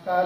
नमस्कार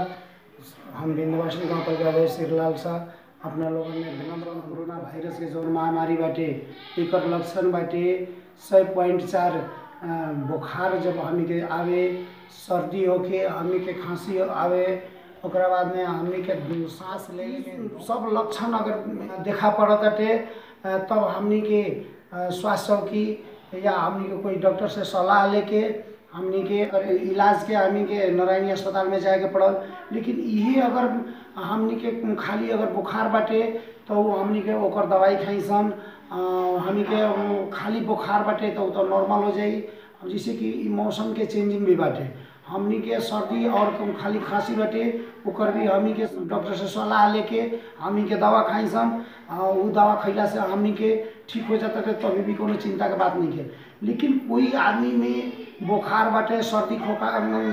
हम विंध्यवासिनी गांव पंचायत श्रीलाल शाह अपना लोगन में विनम्र कोरोना वायरस के जौन महामारी बाटे एकर लक्षण बाटे सौ पॉइंट चार बुखार जब हमनी के आवे सर्दी होके हमनी के खांसी आवे ओकरा बाद में हमनी के सांस ले सब लक्षण अगर देखा पड़ताटे तब हमनी के स्वास्थ्य चौकी या हमनी के कोई डॉक्टर से सलाह लेके हमनी के अगर इलाज के हमनी के नारायणी अस्पताल में जाए के पड़ल लेकिन इहे अगर हमनी के खाली अगर बुखार बाटे तो उ हमनी के ओकर दवाई खाई सन हमनी के खाली बुखार बाटे तो उ तो नॉर्मल हो जाई जैसे कि इ मौसम के चेंजिंग भी बाटे हमनी के सर्दी और खाली खांसी बाटे ओकर भी हमनी के डॉक्टर से सलाह लेके हमनी के दवा खाई सन उ दवा खैला से हमनी के ठीक हो जाता है तभी भी कोनो चिंता के बात नहीं है लेकिन कोई आदमी में बुखार बाटे सर्दी खोखा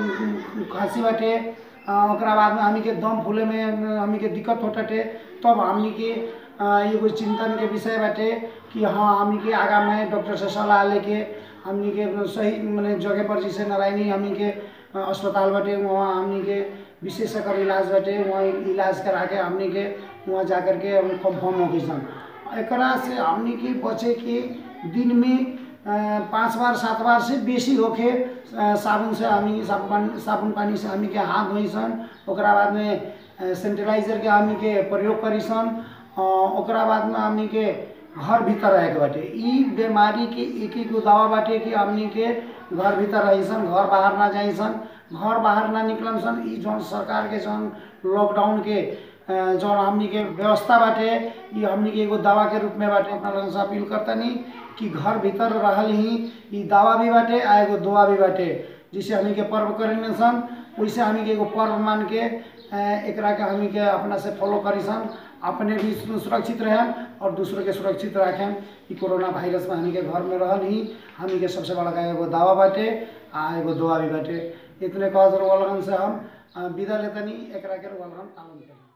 खांसी बाटे ओकरा बाद में हमनी के दम फूले में हमनी के दिक्कत होताटे तब हमनी के एगो चिंतन के विषय बाटे कि हाँ हमनी के आगा में डॉक्टर से सलाह लेके हमनी के सही मने जगह पर जैसे नारायणी हमनी के अस्पताल बाटे वहाँ हमनी के विशेष एकर इलाज बाटे वहाँ इलाज करा के हमनी के वहाँ जा कर के कंफर्म हो सन एकरा से हमनी के बचे के दिन में पाँच बार सात बार से बेसी होके साबुन से हमनी साबुन पानी साबुन पानी से हमनी के हाथ धोई सन ओकरा बाद में सैनिटाइजर के हमनी के प्रयोग करी सन ओकरा बाद में हमनी के घर भीतर रहे के बाटे ई बीमारी के एक एक दवा बाटे कि हमनी के घर भीतर रही सन घर बाहर ना जाई सन घर बाहर ना निकलन सन ई जौन सरकार के जौन लॉकडाउन के जौन हमनी के व्यवस्था बाटे ई हमनी के एगो दवा के रूप में बाटे अपना लोगन से अपील करतनी कि घर भीतर रहल ही ई दवा भी बाटे आ एगो दुआ भी बाटे जिसे हमनी के पर्व करें सन वैसे हमनी के एगो पर्व मान के एकरा के हमनी के अपना से फॉलो करी सन अपने भी सुरक्षित रहें और दूसरों के सुरक्षित रखें कि कोरोना वायरस में हमनी के घर में रहल ही हमनी के सबसे बड़ा एगो दावा बाटे आ एगो दुआ भी बाटे इतने कह लगन से हम विदा लेतनी एकरा के लगन पालन करी